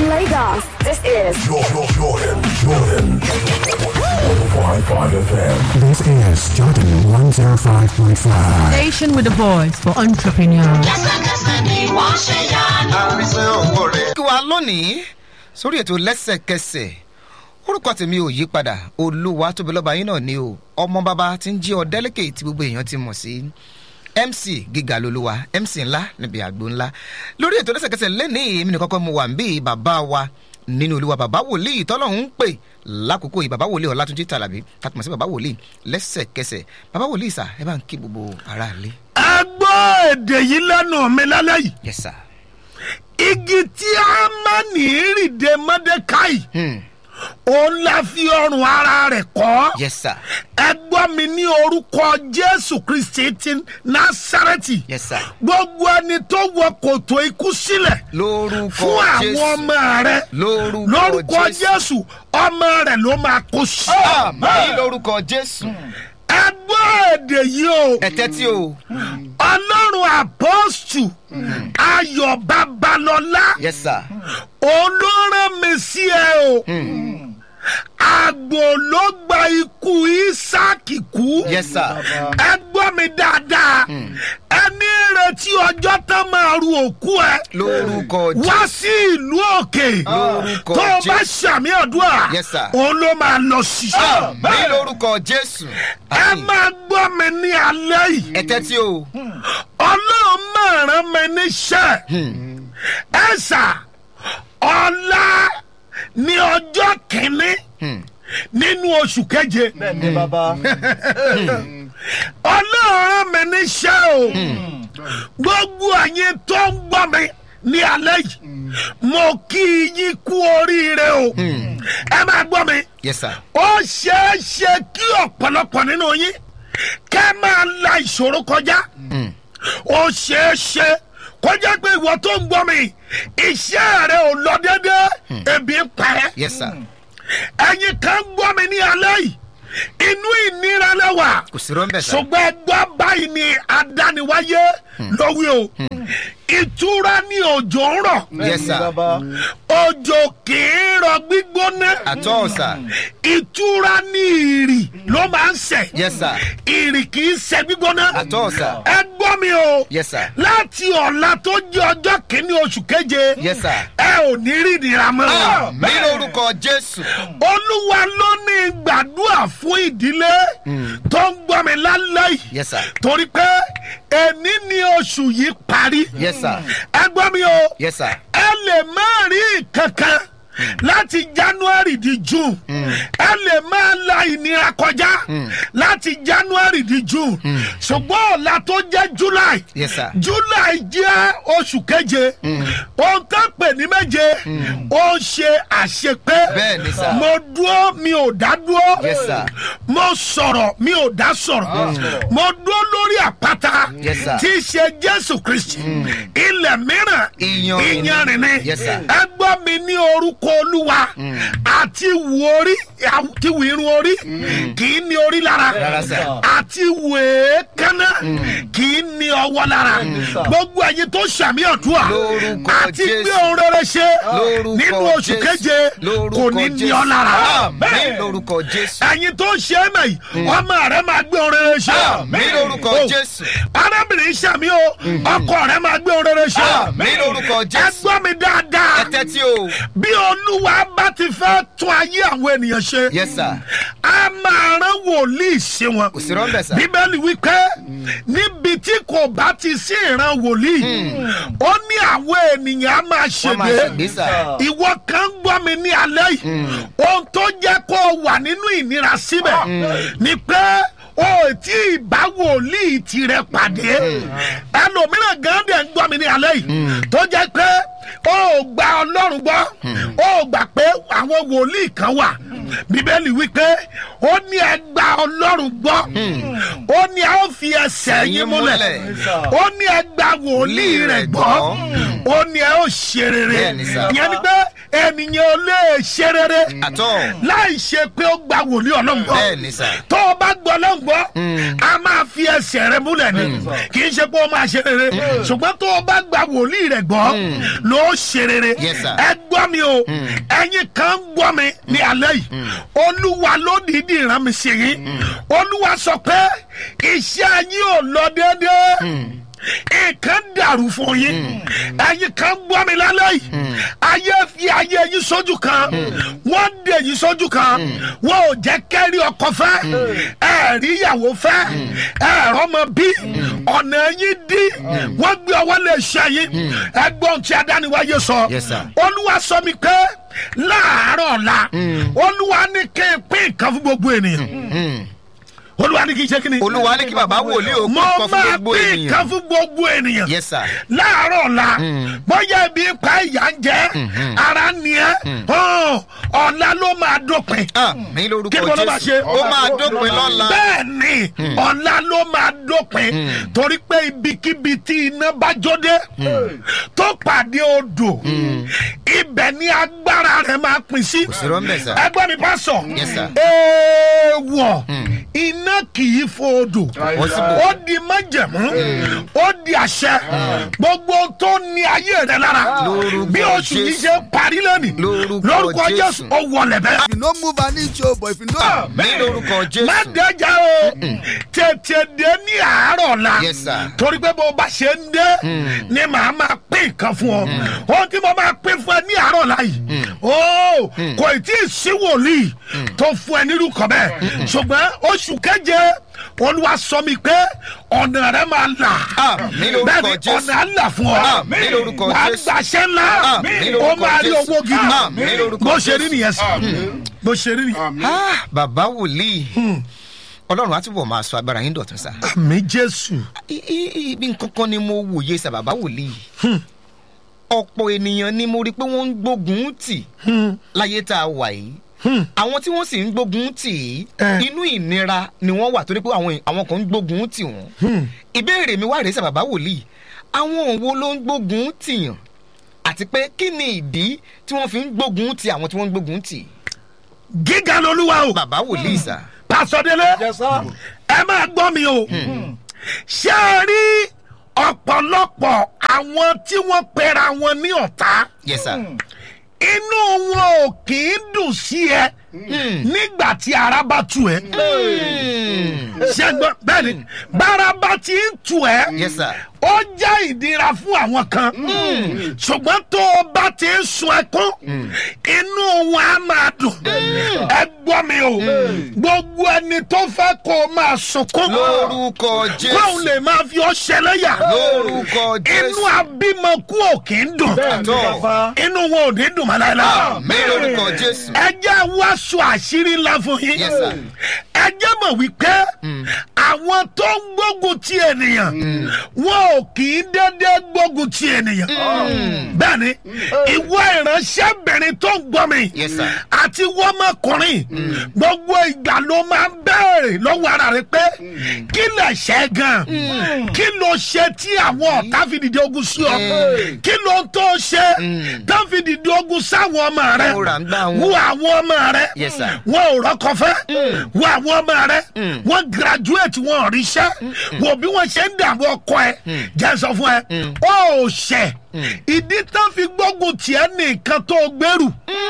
From Lagos, this is Jordan, Jordan, Jordan. 105.5 FM. This is Jordan 105.5. Station with a voice for entrepreneurs. lẹ́sẹ̀kẹsẹ̀ ni wọ́n ṣe yanu. kí wa lónìí sórí ètò lẹ́sẹ̀kẹsẹ̀ orúkọ tèmi ò yí padà olúwa tóbi lọ́ba yín náà ni o ọmọ bàbá tí ń jí ọ̀dẹ́lẹ́kẹ̀ tí gbogbo èèyàn ti mọ̀ sí mc gíga lolúwa mc ńlá níbi àgbo ńlá lórí ètò lẹ́sẹ̀kẹsẹ̀ lẹ́nìí èmi nìkan kọ́ mo wà ń bí bàbá wa nínú olúwa bàbá wòlíì tọ́lọ́hún ń pè lákòókò yìí bàbá wòlíì ọ̀làtúnjì tàlàbí tàtùmọ̀ sí bàbá wòlíì lẹ́sẹ̀kẹsẹ̀ bàbá wòlíì sà ẹ bá ń kí gbogbo aráàlú. ẹ gbọ́ èdè yìí lẹ́nu mi lálẹ́ yìí yes sir. igi tí a máa ní ìrìndè mọ́dékáì Hmm. òun la fi ọrùn ara rẹ̀ kọ́ yes sir. ẹ gbọ́ mi ní orúkọ jésù kristi ti násàrẹ́tì yes sir. gbogbo ẹni tó wọ kòtò ikú sílẹ̀ lórúkọ fún àwọn jésù ọmọ rẹ lórúkọ lórúkọ jésù ọmọ rẹ ló máa kó sí. àmì lórúkọ jésù ẹ gbọ́ èdè yìí o ẹ tẹ́tí o ọlọ́run àpọ́sù ayọ̀ babalọ́lá yes sir olóràn mi sí ẹ o àgbò ló gba ikú isaki kú yes sir ẹ gbọ́ mi dáadáa ẹni retí ọjọ́ tán máa ru òkú ẹ lórúkọ wá jésù sí ìlú òkè Lórúkọ tó o bá Jésù. ṣàmì àdúrà Yes, sir. òun ló máa lọ sí. àmì lórúkọ jésù ẹ àmì máa gbọ́ mi ní alẹ́ yìí ẹ tẹ́tí o ọlọ́run máa rán mi níṣẹ́ ẹ sà ọ̀la ní ọjọ́ kìíní nínú oṣù keje ọlọ́run rán mi níṣẹ́ o gbogbo ẹ̀yin tó ń gbọ́ mi ní alẹ́ yìí mo kí yín kú oríire o ẹ máa gbọ́ mi yes sir ó ṣeé ṣe kí ọ̀pọ̀lọpọ̀ nínú yín kẹ́ máa la ìṣòro kọjá ó ṣeé ṣe kọjá pé ìwọ tó ń gbọ́ mi iṣẹ́ rẹ ò lọ déédé ebi ń parẹ́ yes sir ẹ̀yin kan gbọ́ mi ní alẹ́ yìí inú ìnira lẹ́wà kò sí rọ́ńbẹ̀ sá ṣùgbọ́n ẹgbẹ́ báyìí ni adániwáyé lówí o ìtura ni òjò ń rọ̀ yes sir òjò kì í rọ gbígbóná àtọ́ sà ìtura ní ìrì ló máa ń sẹ̀. yes sir ìrì kì í sẹ gbígbóná. àtọ́ sà ẹ gbọ́ mi o. yes sir láti ọ̀la tó jẹ́ ọjọ́ kìíní oṣù keje. yes sir ẹ ò ní rí ìnira mọ́. àmì lórúkọ jésù olúwa ló ní gbàdúrà fún ìdílé tó ń gbọ́ mi lálẹ́ yìí. yes sir torí pé èní ni oṣù yìí parí. yes sir ẹ gbọ́ mi o yes sir ẹ lè má rí kankan láti january di june ẹ lè máa la ìnira kọjá láti january di june ṣùgbọ́n ọ̀la tó jẹ́ july yes sir july jẹ́ oṣù keje ohun tó pè ní méje ó ṣe àṣepé Bẹ́ẹ̀ ni sà. mo dúró mi ò dá dúró Yes, sir. mo sọ̀rọ̀ mi ò dá sọ̀rọ̀ mo dúró lórí àpáta Yes, sir. tí í ṣe jésù kristi ilẹ̀ mìíràn Iyanrìn ni. iyanrìn ni Yes, sir. ẹ gbọ́ mi ní orúkọ olúwa àti wù orí àti wù irun orí kì í ní orí lára Rárá, sir. àti wù èékánná kì í ní ọwọ́ lára gbogbo ẹ̀yin tó ṣàmì ọ̀dúà Lórúkọ àti Jésù. gbé ohun rere ṣe lórúkọ nínú oṣù Jésù. keje lórúkọ kò ní ní Jésù. ọ lára àmì lórúkọ jésù ẹ̀yin tó ṣe é mẹ́yì ọmọ rẹ máa gbé ohun rere ṣe àmì lórúkọ Oh. jésù arábìnrin ṣàmì o ọkọ rẹ máa gbé ohun rere ṣe àmì lórúkọ ẹ jésù gbọ́ mi dáadáa ẹ tẹ́tí o bí olúwa bá ti fẹ́ tún ayé àwọn ènìyàn ṣe yes sir a máa rán wòlíì ṣe wọn kò sí rọ́ńbẹ̀ sá bíbélì wípé níbi tí kò bá ti sí ìran wòlíì ó ní àwọn ènìyàn á máa wọ́n máa ṣègbè ṣègbè sá ìwọ kan gbọ́ mi ní alẹ́ yìí ohun tó jẹ́ kó o wà nínú ìnira síbẹ̀ ni pé o ò tí ì bá wòlíì tirẹ̀ pàdé ẹlòmíràn gan dẹ̀ ń gbọ́ mi ní alẹ́ yìí tó jẹ́ pé o ò gba ọlọ́run gbọ́ o ò gbà pé àwọn wòlíì kan wà bíbélì wípé ó ní ẹ gba ọlọ́run gbọ́ ó ní ẹ ó fi ẹsẹ̀ yín múlẹ̀ ó ní ẹ gba wòlíì rẹ̀ gbọ́ ó ní ẹ ó ṣe rere Bẹ́ẹ̀ni sà. ìyẹn ni pé ènìyàn ò lè ṣe rere àtọ́ láì ṣe pé ó gba wòlíì ọlọ́ngbọ́ bẹ́ẹ̀ ni sà tó o bá gbọ́ ọlọ́ngbọ́ a máa fi ẹsẹ̀ rẹ múlẹ̀ ni kì í ṣe pé ó máa ṣe rere ṣùgbọ́n tó o bá gba wòlíì rẹ gbọ́ ló ṣe rere Yes, sir. ẹ gbọ́ mi o ẹ̀yin kan gbọ́ mi ní alẹ́ yìí olúwa ló dìídì rán mi sí yín olúwa sọ pé iṣẹ́ yín ò lọ déédéé nǹkan dàrú fún yín ẹ̀yin kan gbọ́ mi lálẹ́ yìí ayé fi ayé yín sójú kan wọ́n dè yín sójú kan wọ́n ò jẹ́ kẹ́rí ọkọ fẹ́ ẹ̀rí ìyàwó fẹ́ ẹ̀rọ ọmọ bí ọ̀nà yín dí wọ́n gbé ọwọ́ lè ṣe yín ẹgbọ́n tí adániwáyé sọ Yes, sir. olúwa sọ mi pé láàárọ̀ ọ̀la olúwa ní kí n pín nǹkan fún gbogbo ènìyàn olúwa ní kí n ṣe kí ni olúwa ní kí bàbá wòlíì ó mo kọ́ fún máa gbogbo pín ènìyàn nǹkan fún gbogbo ènìyàn yes sir láàárọ̀ ọ̀la bóyá ibi pa ìyá ń jẹ́ ara ni ẹ́ hàn, ọ̀la ló máa dópin àmì kí lórúkọ ni wọ́n bá ṣe jésù ó máa dópin lọ́la bẹ́ẹ̀ ni ọ̀la ló máa dópin torí pé ibikíbi tí iná bá jóde tó pàdé odò ibẹ̀ ni agbára rẹ̀ máa pín sí sí rọ́ńbẹ̀ sà. ẹgbẹ́ mi bá sọ Yes, sir. èèwọ̀ iná kì í fo odò Possible. ó di májẹ̀mú ó di àṣẹ gbogbo tó ní ayé rẹ lára Lórúkọ bí oṣù yìí Jésù. ṣe parí lónìí Lórúkọ lórúkọ Jésù. jésù ó wọlé bẹ́ẹ̀ you no move an inch o but if you no. àmì lórúkọ má jésù dẹjà o tètè dé ní àárọ̀ la Yes, sir. torí pé bó bá ṣe ń dé ni màá máa pín nǹkan fún ọ ohun tí mo máa pín fún ẹ ní àárọ̀ la yìí o kò tí ì sí wòlíì tó fún ẹ nírú kan bẹ́ẹ̀ ṣùgbọ́n oṣù keje olúwa sọ mi pé ọ̀nà rẹ máa là Àmín lórúkọ bẹ́ẹ̀ni Jésù. ọ̀nà á là fún ọ Àmín lórúkọ wàá Jésù. gbàṣẹ́ ńlá Àmín ó lórúkọ máa rí Jésù. owó gidi Àmín lórúkọ bó ṣe rí Jésù. nìyẹn sí bó ṣe rí nìyẹn. Ah, bàbá wòlíì ọlọ́run á túbọ̀ máa sọ agbára yín dọ̀tún sá àmì jésù. I- i- ibi nǹkan kan ni mo wòye sá bàbá wòlíì ọ̀pọ̀ ènìyàn ni mo rí i pé wọ́n ń gbógun tì láyé tá a wà yìí àwọn tí wọ́n sì ń gbógun tì í Eh. inú ìnira ni wọ́n wà torí pé àwọn àwọn kan ń gbógun tì wọ́n ìbéèrè mi wá rèé sá bàbá wòlíì àwọn wo ló ń gbógun tìyàn àti pé kí ni ìdí tí wọ́n fi ń gbógun tì àwọn tí wọ́n ń gbógun tì gíga lolúwa o bàbá wòlíì sá. pàṣọdélé ẹ máa gbọ́ mi o ṣé ẹ rí ọ̀pọ̀lọpọ̀ àwọn tí wọ́n pera wọn ní ọ̀tá yes sir. inú wọn ò kì í dùn sí ẹ nígbà tí ara bá tu ẹ ṣé gbọ́ bẹ́ẹ̀ ni bára bá ti ń tu ẹ yes sir. ó jẹ́ ìdíra fún àwọn kan ṣùgbọ́n tó o bá ti ń sun ẹkún inú wọn á máa dùn ẹ gbọ́ mi o gbogbo ẹni tó fẹ́ kó o máa sunkún lórúkọ kóun jésù lè máa fi ọ́ ṣẹlẹ́yà lórúkọ inú jésù abímọkú ò kì í dùn àtọ inú wọn ò ní dùn mọ́ láéláé mi lórúkọ jésù ẹ jẹ́ wá sọ àṣírí ńlá fún yín Yes, sir. ẹ jẹ́ mọ̀ wípé àwọn tó ń gbógun ti ènìyàn wọn ò kì í dédé gbógun ti ènìyàn bẹ́ẹ̀ ni ìwọ ìránṣẹ́bìnrin tó ń gbọ́ mi Yes, sir. àti wọ́mọkùnrin gbogbo ìgbà ló máa ń bẹ̀rẹ̀ lọ́wọ́ ara rẹ pé kí lè ṣe gan kí ló ṣe tí àwọn ọ̀tá fi dìde ogun sí ọ kí ló tó ṣe tó fi dìde ogun sáwọn ọmọ rẹ Mo rà ń gbá wọn. wo àwọn ọmọ rẹ Yes, sir. wọn ò rọkọ fẹ́ wo àwọn ọmọ rẹ wọn graduate wọn ò ríṣẹ́ wo bí wọ́n ṣe ń dààmú ọkọ ẹ jẹ́ sọ fún ẹ ó ṣẹ̀ ìdí tán fi gbógun tiẹ̀ nìkan tó gbèrú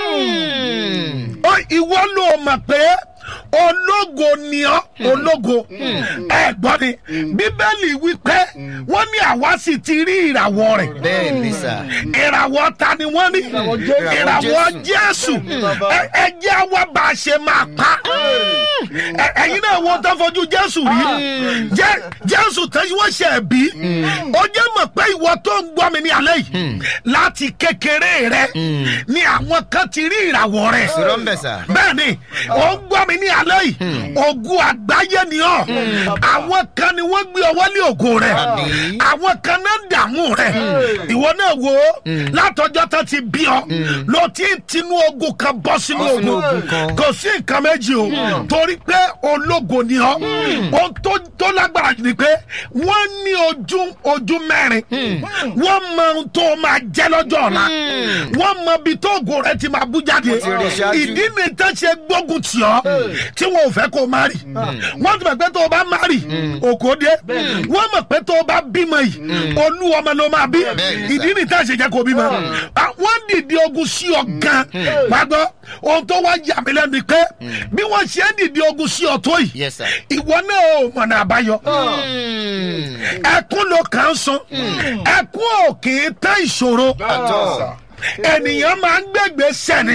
ó ìwọ ló mọ̀ pé ológo ni ọ́ ológo ẹ gbọ́ ni bíbélì wípé wọ́n ní àwa sì ti rí ìràwọ̀ rẹ̀ bẹ́ẹ̀ ni sà ìràwọ̀ ta ni wọ́n ní ìràwọ̀ jésù Ẹ- ẹ jẹ́ àwa bá a ṣe máa pa Ẹ- ẹ̀yin náà wọ́n tó fojú jésù rí Jẹ́- jésù tẹ́sí wọ́n ṣe bí ó jẹ́ mọ̀ pé ìwọ tó ń gbọ́ mi ní alẹ́ yìí láti kékeré rẹ ni àwọn kan ti rí ìràwọ̀ rẹ sọ̀rọ̀ ń bẹ̀ sà bẹ́ẹ̀ ni ó ń gbọ́ mi ní alẹ́ yìí ogun àgbáyé ni ọ́ àwọn kan ni wọ́n gbé ọwọ́ lé ògo rẹ̀ Àmín. àwọn kan náà dààmú rẹ̀ ìwọ náà wo látọjọ́ tó ti bí ọ ló ti ń tinú ogun kan bọ́ sínú Bọ́ sínú ogun ogun kan. kò sí nǹkan méjì o torí pé ológo ni ọ ohun tó tó lágbára jù ni pé wọ́n ní ojú ojú mẹ́rin wọ́n mọ ohun tó máa jẹ́ lọ́jọ́ ọ̀la wọ́n mọ ibi tó ògo rẹ ti máa bú jáde ti rí ṣáájú. ìdí ni tó ṣe gbógun tì ọ́ tí wọn ò fẹ́ kó o má rì wọ́n ti mọ̀ pé tó o bá má rì òkò dé wọ́n mọ̀ pé tó o bá bímọ yìí olú ọmọ ló máa bí Bẹ́ẹ̀ni sà. ìdí ni tá a ṣe jẹ́ kó o bímọ Ah, wọ́n dìde ogun sí ọ gan gbàgbọ́ ohun tó wá yà mí lẹ́nu ni pé bí wọ́n ṣe ń dìde ogun sí ọ tó yìí Yes, sir. ìwọ náà ò mọ̀nà àbáyọ ẹkún ló kàn ń sun ẹkún ò kì í tán ìṣòro Àtọ́. ènìyàn máa ń gbẹgbẹ sẹni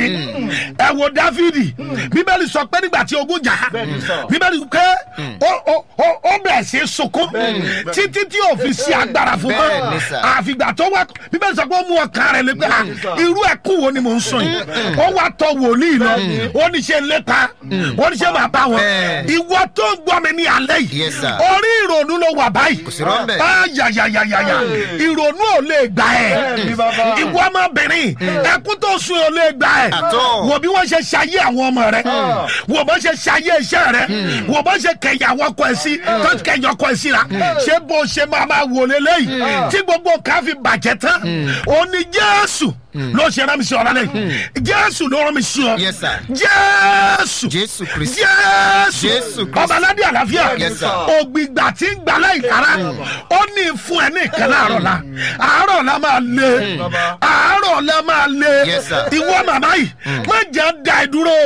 ẹ wo dáfídì bíbélì sọ pé nígbà tí ogun jà bíbélì pé ó- ó ó- ó bẹ̀rẹ̀ sí í sunkún títí tí ò fi sí agbára fún Bẹ́ẹ̀ ni mọ́ sà. àfìgbà tó wá bíbélì sọ pé ó mú ọkàn rẹ̀ lé pé ah, irú ẹkún wo ni mò ń sùn yìí ó wá tọ wòlíì lọ ó ní ṣe lépa ó ní ṣe máa bá wọn Bẹ́ẹ̀. ìwọ tó ń gbọ́ mi ní alẹ́ yìí Yes, sir. orí ìrònú ló wà báyìí sí rọ́ńbẹ́. ayayayayaya ìrònú ò lè gbà ẹ́ ìwọ ọmọbìnrin ẹkún tó sun ò lè gbà ẹ́ Àtọ́. wò bí wọ́n ṣe ṣayé àwọn ọmọ rẹ wò bó ṣe ṣayé iṣẹ́ rẹ wò bó ṣe kẹyà àwọn ọkọ ẹ sí tó kẹyà ọkọ ẹ sí ra ṣé bó ṣe máa máa wò lélẹ́yìí tí gbogbo nǹkan fi bàjẹ́ tán ó ní jésù ló ṣe rán mi sí ọ̀rọ̀ lẹ́yìn jésù ló rán mi sí ọ Yes, sir. jésù Jésù Kristi. jésù Jésù Kristi. ọba aládé àlàáfíà Yes, sir. ògbìgbà tí ń gbà láì kára ó ní fún ẹ ní ìkan láàárọ̀ la àárọ̀ la máa lé àárọ̀ la máa lé Yes, sir. ìwọ màmá yìí má jẹ́ da ẹ dúró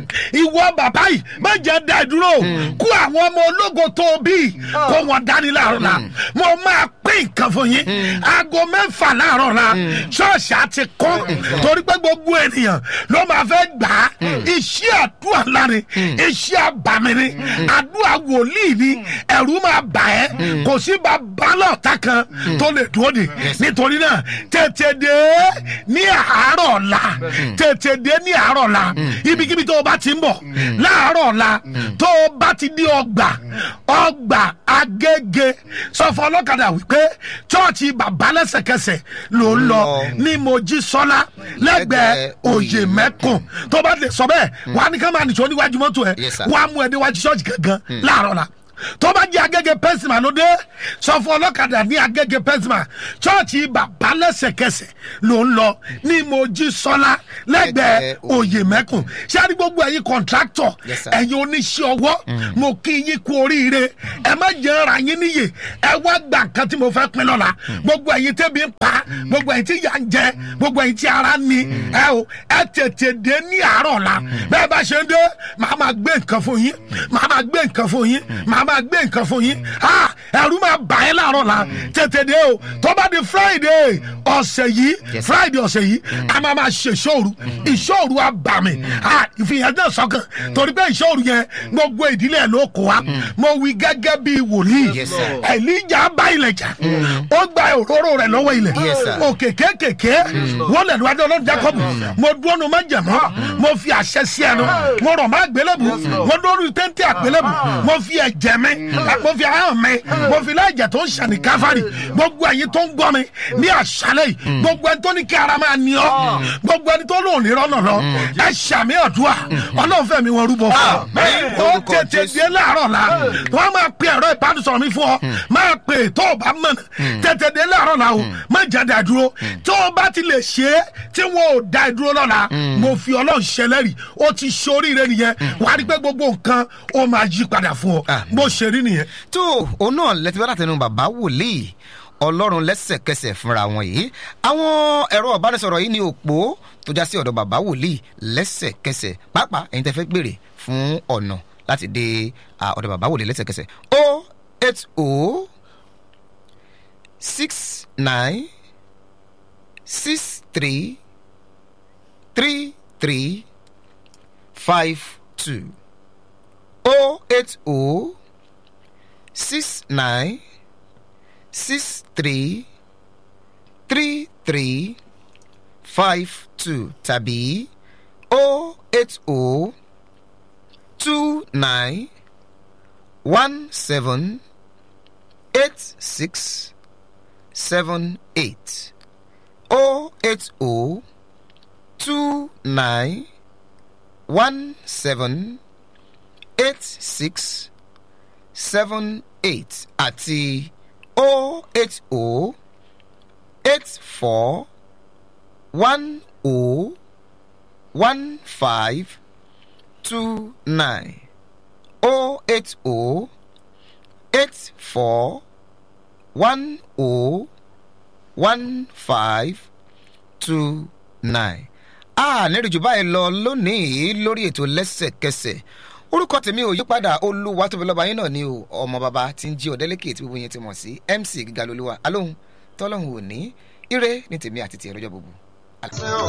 ìwọ bàbá yìí má jẹ́ da ẹ dúró kó àwọn ọmọ ológo tó o bí kó wọn dání láàárọ̀ la mo máa pín nǹkan fún yín aago mẹ́fà láàárọ̀ la ṣọ́ọ̀ṣì àti kọ́ torí pé gbogbo ènìyàn ló máa fẹ́ gbà á iṣẹ́ àdúrà láre iṣẹ́ àbàmì ni àdúrà wòlíì ni ẹ̀rú máa bà ẹ́ kò sí bàbá lọ́ọ̀tà kan tó lè dúró de nítorí náà tètè dé ní àárọ̀ la tètè dé ní àárọ̀ la ibikíbi tó o bá ti ń bọ̀ láàárọ̀ la tó o bá ti di ọgbà ọgbà agége sọ fún ọlọ́kadà wípé chọ́ọ̀chì bàbá lẹ́sẹ̀kẹsẹ̀ ló ń lọ ní mojísọ́lá lẹ́gbẹ̀ẹ́ òye mẹ́kùn tó bá lè sọ bẹ́ẹ̀ wà á ní ká máa nìṣó níwájú mọ́tò ẹ̀ Yes, sir. wà á mú ẹ déwájú ṣọ́ọ̀ṣì gangan láàárọ̀ la tó bá jẹ́ agége pẹ́sìmà ló dé sọ fún ọlọ́kadà ní agége pẹ́sìmà chọ́ọ̀chì bàbá lẹ́sẹ̀kẹsẹ̀ ló ń lọ ní mojísọ́lá lẹ́gbẹ̀ẹ́ Lẹ́gbẹ̀ẹ́ òye mẹ́kùn ṣé a ní gbogbo ẹ̀yin kọ̀ǹtráktọ̀ Yes, sir. ẹ̀yin oníṣẹ́ ọwọ́ mo kí yín kú oríire ẹ má jẹ́ ara yín níyè ẹ wá gbà nǹkan tí mo fẹ́ pín lọ́la gbogbo ẹ̀yin tẹ́bi ń pa gbogbo ẹ̀yin tí yà ń jẹ gbogbo ẹ̀yin tí ara ń ni ẹ o ẹ tètè dé ní àárọ̀ la bẹ́ẹ̀ bá ṣe ń dé màá máa gbé nǹkan fún yín màá máa gbé nǹkan fún yín màá máa gbé nǹkan fún yín ha ẹ̀rú máa bà ẹ́ láàárọ̀ la tètè dé o tó bá di friday ọ̀sẹ̀ yìí Yes, sir. friday ọ̀sẹ̀ yìí a máa máa ṣe ìṣòro ìṣòro àbàmì ha ìfihàn náà sọ́kàn torí pé ìṣòro yẹn gbogbo ìdílé ẹ̀ ló kó wa mo wí gẹ́gẹ́ bí wòlíì Yes, sir. ẹ̀líjà bá ilẹ̀ jà ó gba òróró rẹ̀ lọ́wọ́ ilẹ̀ Yes, sir. òkè kékèké wọ́n lẹ̀ níwájú ọlọ́run jacob mo dúró nu má jẹ̀mọ́ mo fi àṣẹ sí ẹnu mo rọ̀ má gbélébù mo dúró nu téńté àgbélébù mo fi ẹ̀jẹ̀ mi mo fi ahọ́n mi mo fi láìjẹ̀ tó ń ṣàní káfárì gbogbo ẹ̀yin tó ń gbọ́ mi ní àṣálẹ̀ yìí gbogbo ẹni tó ní kí ara máa ní ọ́ gbogbo ẹni tó lóun ní rọ́nà lọ ẹ ṣàmì ọ̀dùà ọlọ́run fẹ̀mí wọn rúbọ fún Àmín. ọ ó Orúkọ tètè Jésù. dé láàárọ̀ la wọ́n máa pe ẹ̀rọ ìbánisọ̀rọ̀ mi fún ọ máa pè tó o bá mọ̀nà tètè dé láàárọ̀ la o má jáde àdúró tó o bá ti lè ṣe é tí wọn ò da ìdúró lọ́la mo fi ọlọ́run ṣẹlẹ́rì ó ti ṣoríire nìyẹn wà á rí pé gbogbo nǹkan ó máa yí padà fún ọ Àmín. bó ṣe rí nìyẹn. tó òun náà lẹ́tí bá látẹnu bàbá wòlíì ọlọ́run lẹ́sẹ̀kẹsẹ̀ fúnra wọn yìí àwọn ẹ̀rọ ìbánisọ̀rọ̀ yìí ní òpó tó já sí ọ̀dọ̀ bàbá wòlíì lẹ́sẹ̀kẹsẹ̀ pàápàá ẹ̀yin tẹ́ fẹ́ gbèrè fún ọ̀nà láti dé à, ọ̀dọ̀ bàbá wòlíì lẹ́sẹ̀kẹsẹ̀ o eight o six nine six three three three five two o eight o six nine six three three three five two tàbí o eight o two nine one seven eight six seven eight o eight o two nine one seven eight six seven eight àti o eight o eight four one o one five two nine o eight o eight four one o one five two nine. a nírìjú báyìí lọ lónìí lórí ètò lẹ́sẹ̀kẹsẹ̀ orúkọ tèmi ò yípadà olúwa tóbi lọ́ba yín náà ni o ọmọ bàbá tí ń jí ọ̀dẹ́lẹ́kẹ̀ tí gbogbo yẹn ti mọ̀ sí mc gíga lolúwa alóhùn tọ́lọ́hùn òní ire ní tèmi àti tìẹ lọ́jọ́ gbogbo.